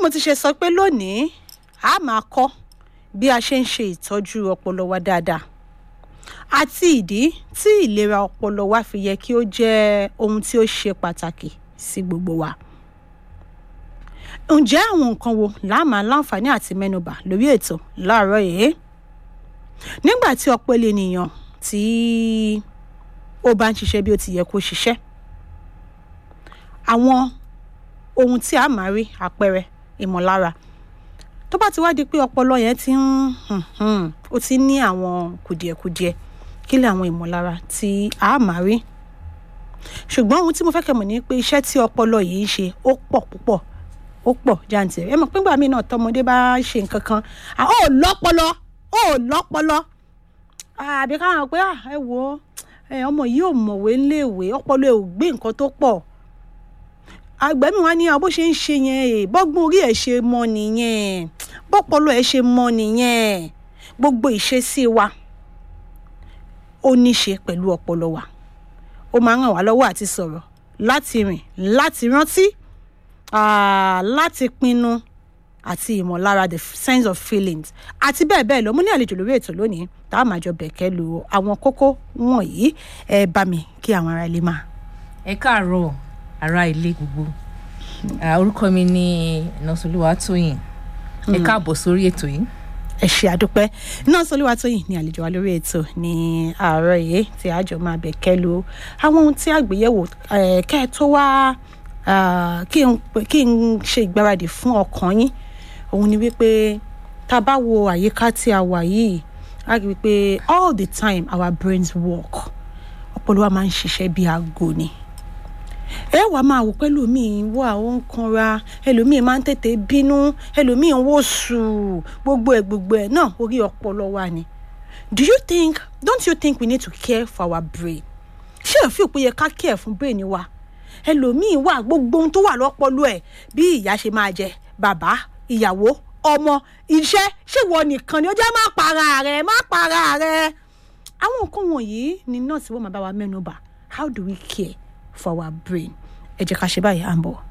mo ti ṣe sọ pé lónìí a máa kọ́ bí a ṣe ń ṣe ìtọ́jú ọpọlọ wa dáadáa àti ìdí tí ìlera ọpọlọ wa fi yẹ kí ó jẹ́ ohun tí ó ṣe pàtàkì sí gbogbo wa. ǹjẹ́ àwọn nǹkan wo la máa láǹfààní àti mẹ́nubà lórí ètò láàárọ̀ yìí? nígbà tí ọpọlọ ènìyàn tí ó bá ń ṣiṣẹ́ bí ó ti yẹ kó ṣiṣẹ́ àwọn ohun tí a máa rí àpẹẹrẹ ìmọ̀lára tó bá ti wá di pé ọpọlọ yẹn ti ń ó ti ní àwọn kùdìẹ̀kudiẹ kí lè àwọn ìmọ̀lára tí a máa rí ṣùgbọ́n ohun tí mo fẹ́ kẹ́ mọ̀ ní pé iṣẹ́ tí ọpọlọ yìí ń ṣe ó pọ̀ púpọ̀ ó pọ̀ jàǹtìrẹ ẹ mọ̀ pé nígbà míì náà tọmọdé bá ṣe nǹkan kan ó lọ́pọlọ ó lọ́pọlọ àbí káwọn pé ẹ wo ọmọ yìí ò mọ̀wé ńléèwé ọpọlọ ẹ̀ ò gbé nǹkan tó pọ̀ àgbẹ̀mí wa ní bó ṣe ń ṣe yẹn bọ́gbọ́n orí ẹ̀ ṣe mọ nìyẹn bọ́pọlọ ẹ̀ ṣe mọ nìyẹn gbogbo ìṣesí wa ó ní ṣe pẹ̀lú ọpọlọ wa ó máa ń ràn wá lọ́wọ́ àti sọ̀rọ̀ láti rìn láti rántí láti pinnu àti ìmọ̀lára the sense of feelings àti bẹ́ẹ̀ bẹ́ẹ̀ lọ mo ní àlejò lórí ètò lónìí tá a máa jọ bẹ̀kẹ́ lu àwọn kókó wọ̀nyí ẹ bá mi kí àwọn ará ilé máa. ẹ káàárọ̀ ará ilé gbogbo orúkọ mi ní nọ́sọ̀lúwà tóyìn ẹ káàbọ̀ sórí ètò yìí. ẹ ṣe àdúpẹ́ nọ́sọ̀lúwà tóyìn ní àlejò wa lórí ètò ní àárọ̀ yìí tí a jọ máa bẹ̀kẹ́ lu àwọn ohun tí àgbéyẹ̀wò kẹ́ ẹ tó wá kí n ṣe ìgbáradì fún ọkàn yín òun ni wípé tá a bá wo àyíká tí a wà yìí a rí i pé all the time our brains work ọpọlọ wa máa ń ṣiṣẹ́ bí aago ni ẹ wàá máa wò pé ẹlòmíín wà ó ń kanra ẹlòmíín máa ń tètè bínú ẹlòmíín wò sù gbogbo ẹ gbogbo ẹ náà orí ọpọlọ wa ni do you think don't you think we need to care for our brain ṣé òfin òpin yẹ ká care fún brain wa ẹlòmíín wà gbogbo ohun tó wà lọ́pọlọ ẹ̀ bí ìyá ṣe máa jẹ bàbá ìyàwó ọmọ iṣẹ́ ṣèwọ nìkan ni ó jẹ́ má para rẹ̀ má para rẹ̀ àwọn nǹkan wọ̀nyí ni nọ́ọ̀sì wọ́n máa bá wa mẹ́nu bà how do we care for our brain ẹ jẹ́ ká ṣe báyìí à ń bọ̀.